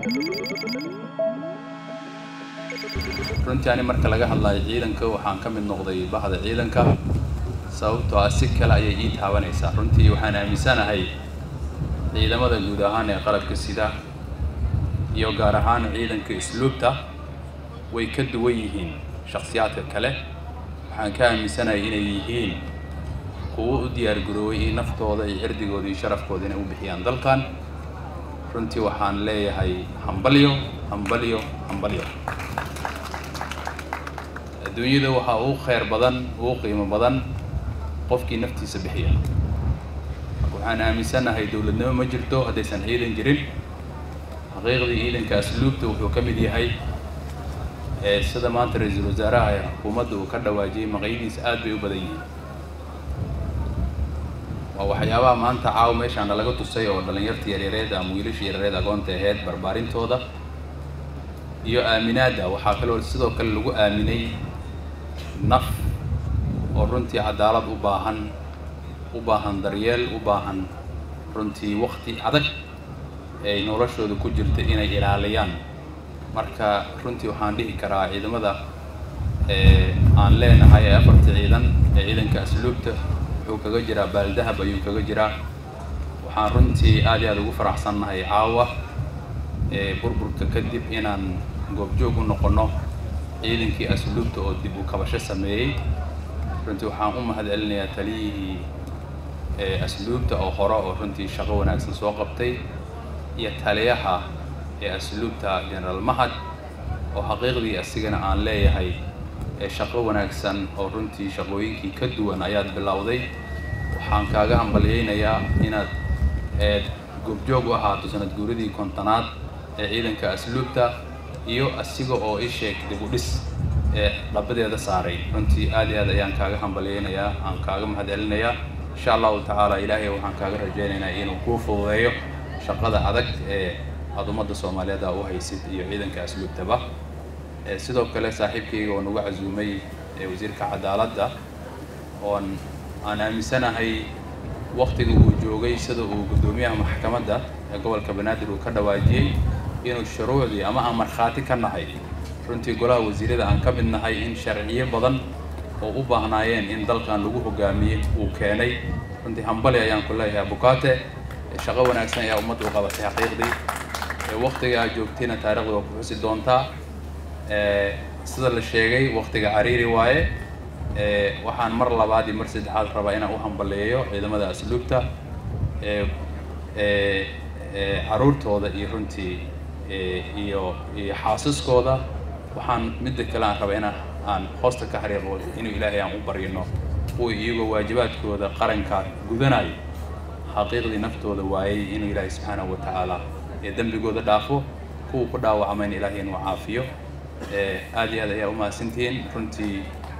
runtii ani marka laga hadlayo ciidanka waxaan ka mid noqday bahda ciidanka sababtoo ah si kale ayay ii taabanaysaa runtii waxaan aaminsanahay ciidamada guud ahaan ee qalabka sida iyo gaar ahaan ciidanka isluubta way ka duwan yihiin shakhsiyaadka kale waxaan ka aaminsanahay inay yihiin kuwo u diyaar garooway in naftooda iyo cirdigooda iyo sharafkooda inay u bixiyaan dalkan runtii waxaan leeyahay hambalyo hambalyo hambalyo adduunyada waxaa ugu khayr badan ugu qiimo badan qofkii naftiisa bixiya marka waxaan aaminsanahay dowladnimo ma jirto haddaysan ciidan jirin xaqiiqdii ciidanka asluubta wuxuu ka mid yahay sida maanta ra-iisul wasaaraha ee xukuumadda uu ka dhawaajiyey maqayadiisa aad bay u badan yihiin waa waxyaabaha maanta caawa meeshaana laga tusay oo dhallinyarta yaryareed ama wiilasha yaryareed agoonta aheyd barbaarintooda iyo aaminaadda waxaa kaloo sidoo kale lagu aaminay naf oo runtii cadaalad u baahan u baahan daryeel u baahan runtii wakti adag ay noloshooda ku jirta inay ilaaliyaan marka runtii waxaan dhihi karaa ciidamada aan leenahay ee afarta ciidan ee ciidanka asluubta wuxuu kaga jiraa baaldahab ayuu kaga jiraa waxaan runtii aad iyo aad ugu faraxsannahay caawa burburka kadib inaan goobjoog u noqono ciidankii asluubta oo dib u kabasho sameeyey runtii waxaan u mahad celinayaa taliyihii asluubta oo hore oo runtii shaqo wanaagsan soo qabtay iyo taliyaha ee asluubta generaal mahad oo xaqiiqdii asigana aan leeyahay shaqo wanaagsan oo runtii shaqooyinkii ka duwan ayaad bilowday waxaan kaaga hambalyeynayaa inaad goobjoog u ahaato sanad guuradii kontonaad ee ciidanka asluubta iyo asiga oo isheeg dib u dhis ee dhabadeeda saaray runtii aad iyo aad ayaan kaaga hambalyeynayaa aan kaaga mahad celinayaa insha allahu tacaala ilaahay waxaan kaaga rajaynaynaa inuu kuu fududeeyo shaqada adag ee aada ummadda soomaaliyeed a u haysid iyo ciidanka asluubtaba sidoo kale saaxiibkayga oo nagu casuumay wasiirka cadaaladda oon aan aaminsanahay waktiga uu joogay sida uu guddoomiyaha maxkamadda ee gobolka banaadir uu ka dhawaajiyey inuu shuruucdii ama aan markhaati ka nahay runtii golaha wasiirada aan ka mid nahay in sharciyo badan oo u baahnaayeen in dalkan lagu hogaamiyey uu keenay runtii hambali ayaan ku leeyahay abukaate shaqo wanaagsan ayaa ummadda u qabatay xaqiiqdii waktiga aad joogtayna taarikhda waa ku xusi doontaa sida la sheegay waktiga cariiri waaye waxaan mar labaad iyo mar saddexaad rabaa inaan u hambaleeyo ciidamada asluubta caruurtooda iyo runtii iyo iyo xaasaskooda waxaan midda kale aan rabaa inaan aan hoosta ka xariiqo inuu ilaahay aan u baryino kuwa iyagoo waajibaadkooda qaranka gudanayo xaqiiqdii naftooda waayey inuu ilaahay subxaanahu wa tacaala ee dembigooda dhaafo kuwa ku dhaawacmayn ilaahay inuu caafiyo aad iyo aad ayaa umahadsantihiin runtii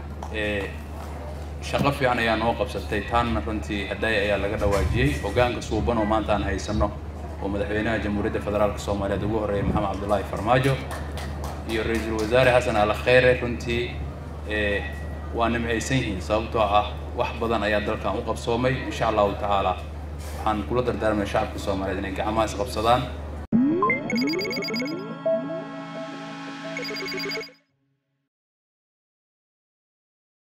shaqo fiican ayaa noo qabsatay taanna runtii haddaay ayaa laga dhawaajiyey hogaanka suuban oo maanta aan haysano oo madaxweynaha jamhuuriyadda federaalka soomaaliyeed ugu horreeyay maxamed cabdullaahi farmaajo iyo ra-iisul wasaare xasan al kheyre runtii waa nimcaysan yihiin sababtoo ah wax badan ayaa dalkan u qabsoomay insha allahu tacaala waxaan kula dardaarmaya shacabka soomaaliyeed inay gacmaha is qabsadaan